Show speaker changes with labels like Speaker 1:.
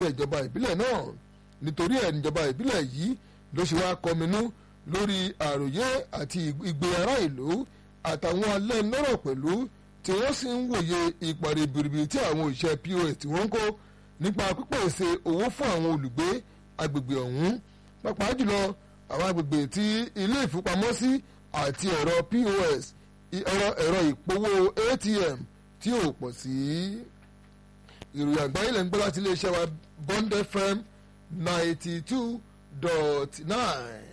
Speaker 1: ìjọba ìbílẹ̀ náà nítorí ẹ̀ níjọba ìbílẹ̀ yìí ló ṣe wá kọminú lórí àròyé àti ìgbé ará ìlú àtàwọn alẹ́ lọ́rọ̀ pẹ̀lú tí wọ́n sì ń wòye ìpàdé bìrìbìrì tí àwọn òṣìṣẹ́ pos tí wọ́n ń kó nípa pípèsè owó fún àwọn olùgbé agbègbè ọ̀hún pàápàá jùlọ àwọn agbègbè tí ilé ìfowópamọ́sí àti ẹ̀rọ pos ẹ̀rọ ẹ̀rọ ìpowó atm tí ò pọ̀ sí. ìròyìn àgbáyé lẹ́ ń gbọ́ láti iléeṣẹ́ wa bond fm ninety two dot nine.